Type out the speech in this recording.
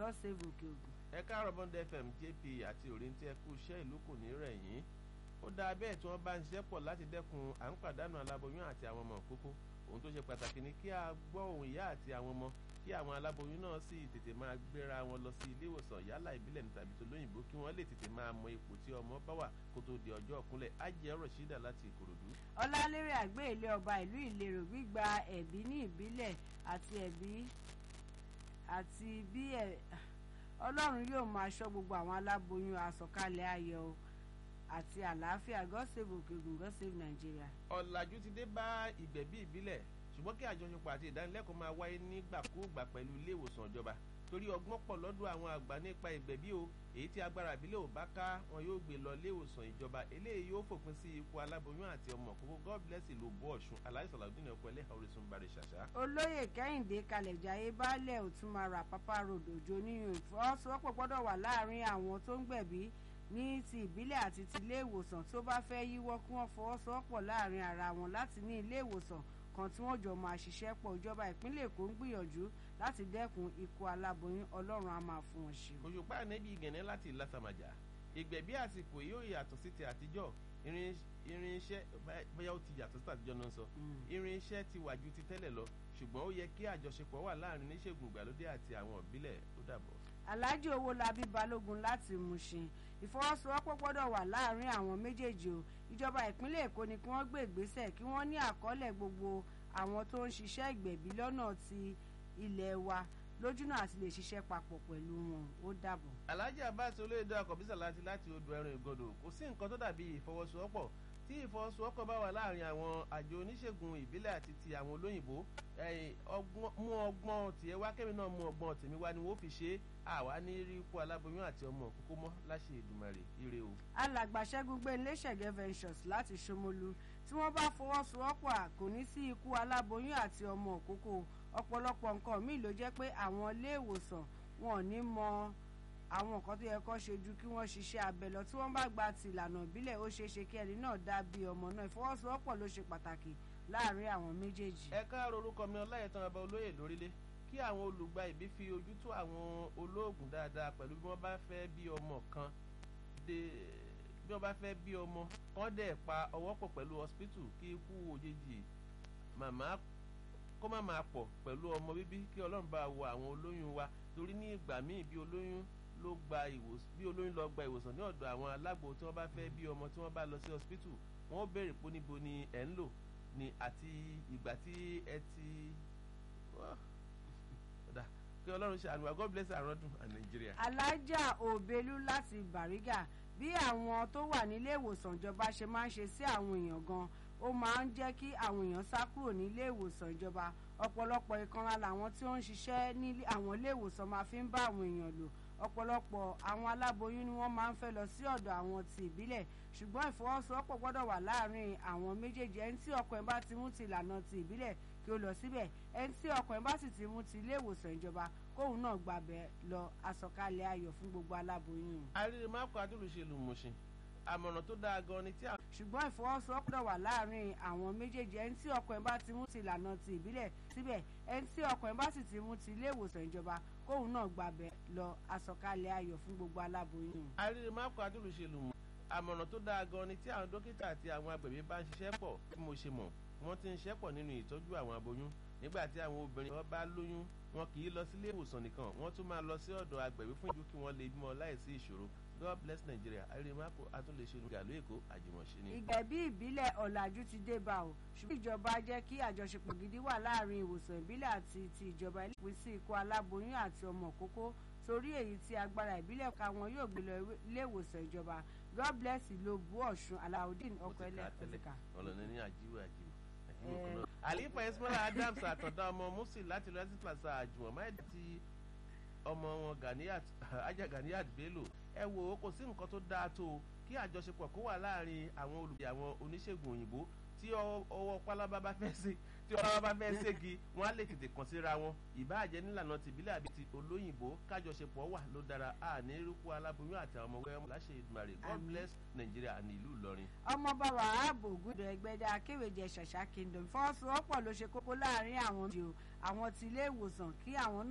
god save òkè ògùn. ẹ káàárọ̀ bond fm jp àti òrìntí ẹkú iṣẹ́ ìlú kò ní rẹ̀ yín ó dáa bẹ́ẹ̀ tí wọ́n bá ń ṣiṣẹ́ pọ̀ láti dẹ́kun à ń pàdánù aláboyún àti àwọn ọmọ òkókó ohun tó ṣe pàtàkì ni kí a gbọ́ ohùn ìyá àti àwọn ọmọ kí àwọn aláboyún náà sì tètè máa gbéra wọn lọ sí ilé ìwòsàn yálà ìbílẹ̀ ní tàbí tolóyìnbó kí wọ́n lè tètè máa mọ ipò tí ọmọ bá wà kó tó di ọjọ́ ọ̀kúnlẹ̀ ajẹ́ rọ̀ṣídà láti ìkòròdú. ọlálérè àgbé ilé ọba ìlú ìlérò gbígba ẹ̀bí ní ìbílẹ̀ àti ẹ̀bí àti bí ẹ̀ ọlọ́run yóò máa ṣọ́ gbogbo àwọn aláboyún àsọ̀kalẹ̀ ayọ̀ àti àlàáfíà god save òkègùn god save nàìjíríà. ọ̀làjú ti dé bá ìgbẹ̀bí ìbílẹ̀ ṣùgbọ́n kí àjọṣepọ̀ àti ìdánilẹ́kọ̀ọ́ máa wáyé nígbàkúùgbà pẹ̀lú ilé ìwòsàn ìjọba torí ọgbọ́n pọ̀ lọ́dọ̀ àwọn àgbà nípa ìgbẹ̀bí o èyí tí agbára ìbílẹ̀ ò bá ká wọn yóò gbé lọ ilé ìwòsàn ìjọba eléyìí yóò fòpin sí ikú aláboyún àti ọmọ kókó god bless ìlú bó ọ̀ṣun aláìsàn làdúnà ọkọ ẹlẹ́hà orísun bari ṣàṣà. olóyè kẹ́hìndé kalẹ̀jáyé baálẹ̀ òtúmọ̀rà pápá road òjò níyàn ìfọwọ́sowọ́pọ̀ gbọ́dọ̀ wà láàrin àwọn tó ń gbẹ̀bí ní ti ìbílẹ̀ àti ti ilé ìwòsàn tó bá fẹ́ yíwọ́ kí wọ́n fọwọ́sowọ́pọ̀ láàrin ara wọn láti ní ilé ìwòsàn kan tí wọ́n jọ máa ṣiṣẹ́ pọ̀ ìjọba ìpínlẹ̀ èkó ń gbìyànjú láti dẹ́kun ikú aláboyún ọlọ́run á máa fún wọn ṣe. òṣùpá ànẹ́bí gẹ̀nẹ́ láti ìlàsàmàjà ìgbẹ̀bí àsìkò yóò yàtọ̀ sí ti àtijọ́ irinṣẹ́ bóyá ó ti yàtọ̀ sí àtijọ́ náà sọ irinṣẹ́ ti wà ju ti tẹ́lẹ̀ lọ ṣùgbọ́n ó yẹ kí àjọṣepọ̀ wà láàrin oníṣègùn ìgbàlódé àti àwọn ìbílẹ̀ ó dàbọ̀. alhaji owólabí balógun láti mushin ìfọwọ́sowọ́pọ̀ gbọ́dọ̀ wà láàrin àwọn méjèèjì o ìjọba ìpínlẹ̀ èkó ni kí wọ́n gbé ìgbésẹ̀ kí wọ́n ní àkọọ́lẹ̀ gbogbo àwọn tó ń ṣiṣẹ́ ìgbẹ̀bí lọ́nà ti ilẹ̀ wa lójúnà àti lè ṣiṣẹ́ papọ̀ pẹ̀lú wọn ó dàbọ̀. alhaji abbas olóyèdè akọ̀bísà láti láti odò ẹran ìgọdọ kò sí nǹkan tó dàbí ìfọwọ́sowọ́pọ̀ tí ìfọwọ́sowọ́pọ̀ bá wà láàrin àwọn àjọ oníṣègùn ìbílẹ̀ àti ti àwọn olóyìnbó mú ọgbọ́n tiẹ̀ wá kẹ́mi náà mú ọgbọ́n tèmi wá ni wọ́n fi ṣe é àwa ní rí ikú aláboyún àti ọmọ òkúkú mọ́ láṣẹ ìdùmarè ire o. alàgbàṣẹ́gun gbé iléeṣẹ̀gẹ́ ventures láti ṣomolu tí wọ́n bá fọwọ́sowọ́pọ̀ kò ní sí ikú aláboyún àti ọmọ òkúkú ọ̀pọ̀lọpọ̀ nǹkan míì ló jẹ́ pé àwọn ilé ìwòsàn wọn ò ní mọ àwọn nǹkan tó yẹ kó ṣe ju kí wọ́n ṣiṣẹ́ abẹ lọ tí wọ́n bá gba ti ìlànà ìbílẹ̀ ó ṣeé ṣe kí ẹni náà dá bí ọmọ náà ìfọwọ́sowọ́pọ̀ ló ṣe pàtàkì láàrin àwọn méjèèjì. ẹ káàárọ̀ orúkọ mi ọláyẹ̀tàn ọba olóyè lórílẹ̀ kí àwọn olùgbà ìbí fi ojú tó àwọn olóògùn dáadáa pẹ̀lú bí wọ́n bá fẹ́ bí ọmọ kan dé bí wọ́n bá fẹ́ bí ọmọ kán dẹ̀ pa ọwọ́ pọ̀ pẹ̀lú hospital kí ikú òjijì màmá kó má máa pọ̀ pẹ̀lú ọmọ bíbí kí ọlọ́run bá wo àwọn olóyún wa torí ní ìgbà míì bí olóyún ló gba ìwòsàn bí olóyún lọ gba ìwòsàn ní ọ̀dọ̀ àwọn alágbo tí wọ́n bá fẹ́ bí ọmọ tí wọ́n bá lọ sí hospital wọ́n ó béèrè pé níbo ni ẹ̀ ń lò ní àti ìgbà tí ẹ ti kí ọlọ́run ṣàánú wa god bless our ọdún and Nigeria. alájà òbelú láti bàrígà bí àwọn tó wà nílé ìwòsàn ìjọba ṣe máa ń ṣe sí àwọn èèyàn gan ó máa ń jẹ́ kí àwọn èèyàn sá kúrò nílé ìwòsàn ìjọba ọ̀pọ̀lọpọ̀ ìkanra làwọn tí ó ń ṣiṣẹ́ ní àwọn ilé ìwòsàn máa fi ń bá àwọn èèyàn lò ọ̀pọ̀lọpọ̀ àwọn aláboyún ni wọ́n máa ń fẹ́ lọ sí ọ̀dọ̀ àwọn ti ìbílẹ̀ ṣùgbọ́n ìfọwọ́sowọ́pọ̀ gbọ́dọ̀ wà láàrin àwọn méjèèjì ẹni tí ọkọ ẹ̀ bá ti mú ti ìlànà ti ìbílẹ̀ kí ó lọ síbẹ̀ ẹni tí ọkọ ẹ̀ bá sì ti mú ti ilé ìwòsàn ìjọba kóun náà gbàbẹ̀ lọ àsọkalẹ̀ ayọ̀ fún gbogbo aláboyún. àrírí máàpù adúlùṣèlú mọ̀ṣin àmọ̀ràn tó dáa gan ni tí a. ṣùgbọ́n ìfọwọ́sowọ́pọ̀ wà láàrin àwọn méjèèjì ẹni tí ọkọ ẹ̀ bá ti mú ti ìlànà ti ìbílẹ̀ síbẹ̀ ẹni tí ọkọ ẹ̀ bá sì ti mú ti ilé ìwòsàn ìjọba kóun náà gbàbẹ̀ lọ àsọkalẹ̀ ayọ̀ fún gbogbo aláboyún. àrírí máàpù adúlùṣèlú mọ̀ àmọ̀ràn tó dáa gan ni tí àwọn dókítà àti àwọn agbẹ̀bí bá ń ṣiṣẹ́ pọ̀ bí mo ṣe mọ̀ wọ́n ti ń ṣiṣẹ́ pọ̀ nínú ìtọ́jú àwọn aboyún nígbà tí àwọn obìnrin wọn bá lóyún wọn kì í lọ sílé ìwòsàn nìkan wọ́n tún máa lọ sí ọ̀dọ̀ agbẹ̀bí fún ìjú kí wọ́n lè bímọ láìsí ìṣòro god bless nigeria àrímákò atúnlẹ̀ṣe gàlú èkó àjùmọ̀ṣe ni. ìgbẹ̀bí ìbílẹ̀ ọ̀làjú ti dé bá o ṣùgbọ́n ìjọba jẹ́ kí àjọṣepọ̀ gidi wà láàrin ìwòsàn ìbílẹ̀ àti ti ìjọba ìpín sí ikú aláboyún àti ọmọ òkókó torí èyí tí agbára ìbílẹ̀ ká wọn yóò gbé lọ ilé ìwòsàn ìjọba god bless ìlú òbú ọ̀ṣun alaudeen ọkọ̀ẹ́lẹ̀ ọ̀tẹ̀ká. ọlọ́ni ní àjíwò àjíwò àlífà ismaila adams àtọ̀dá ọmọ musi láti lọ sí plaza àjùmọ̀ máìdí ti ọmọ wọn ganiat ajá ganiat bello ẹ wo kò sí nǹkan tó dáa tó o kí àjọṣepọ̀ kó wà láàrin àwọn olùgbé àwọn oníṣègùn òyìnbó tí ọwọ́ pálábá bá fẹ́ sí tí ọlọ́wọ́ bá fẹ́ ségi wọ́n á lè tètè kàn síra wọn ìbáàjẹ́ nílànà tìbílẹ̀ àbí ti olóyìnbó kájọṣepọ̀ wà ló dára a ní irúkú aláboyún àti àwọn ọmọ wẹ́rẹ́ láṣẹ ìdùmarè god bless Nigeria ní ìlú Ìlọrin. ọmọọba wàhálà ògùdọ̀ ẹgbẹ́dẹ akéwèjẹ ṣàṣà kingdom fọwọ́sowọ́pọ̀ ló ṣe kókó láàrin àwọn àwọn ti ilé ìwòsàn kí àwọn náà.